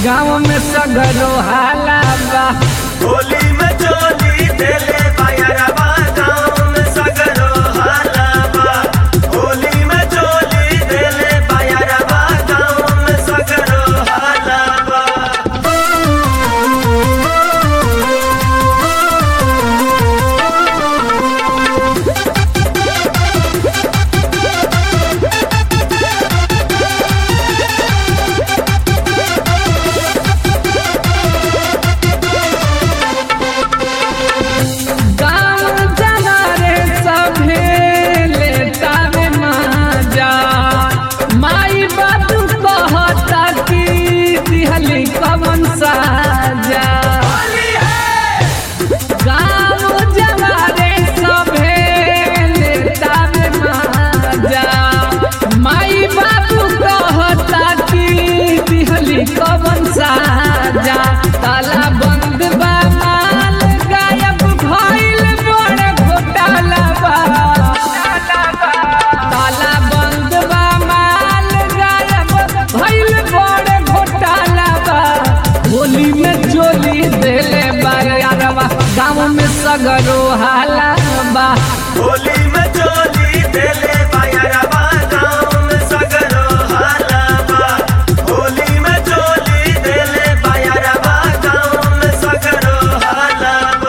गाँव में सगरो हाला बा होली में चोली देले बायरबा गाँव में सगरो हालाबा होली में चोली देले बायरबा गाँव में सगरो हालाबा गाँव जवारे सभे लेता में माजा माई बाबू कहता कि दिहली कवन साजा गाँव जवारे सभे लेता में माजा माई बाबू कहता कि दिहली कवन साजा ताला बंद बा माल गायब भइल बड़ घोटाला बा ताला बंद बा माल गायब भइल बड़ घोटाला बा होली में चोली देले बारवा गाँव में सगरो हाला बा होली में चोली देले बायरबा गाँव में सगरो हालाबा होली में चोली देले बायरबा गाँव में सगरो हालाबा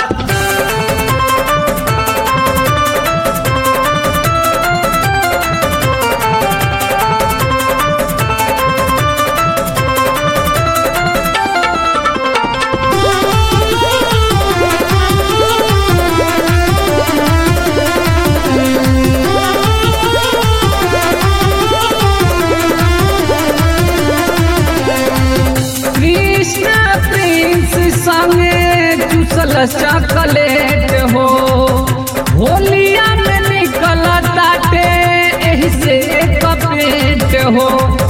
कृष्ण प्रिंस संगे चूसल चॉकलेट हो होलिया में निकल ताटे एही से एक पेट हो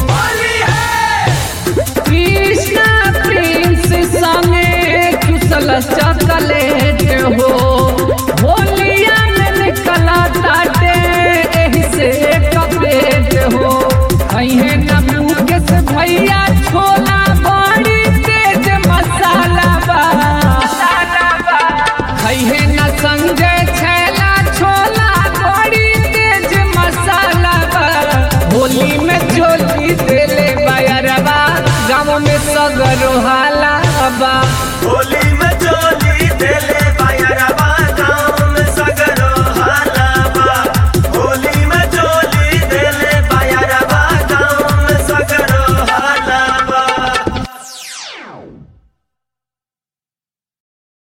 कृष्ण प्रिंस संगे चूसल चॉकलेट हो होलिया में निकल ताटे एही से एक पेट हो कहीं न मुकेश भैया छोला बड़ी तेज मसाला बा कहीं न संजय छैला छोला बड़ी तेज मसाला बा होली में चोली देले बायरबा गाँव में सगरो हाला बा होली में चोली देले बायरबा